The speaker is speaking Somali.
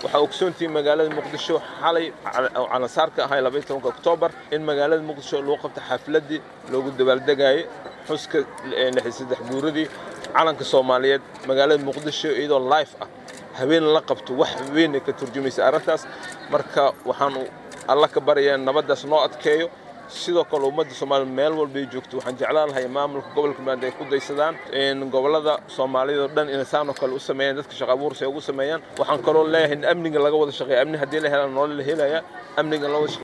waxaa ogsoontihiin magaalada muqdisho xalay calansaarka ahay labaiy tobanka oktoobar in magaalada muqdisho lagu qabta xafladdii loogu dabaaldegayay xuska lixi saddex guuradii calanka soomaaliyeed magaalada muqdisho iyadoo life ah habeen la qabto wax weyn ka turjumaysa arrintaas marka waxaan alla ka baryaa nabaddaas noo adkeeyo sidoo kale ummadda soomaaliya meel walbay joogto waxaan jeclaan lahay maamulka gobolka maanta ay ku daysadaan gobollada soomaaliyada oo dhan inay saanoo kale u sameeyaan dadka shaqa abuursi ay ugu sameeyaan waxaan kaloo leeyahay in amniga laga wada shaqeeya amni haddii la helaan nolol la helaya amniga la wada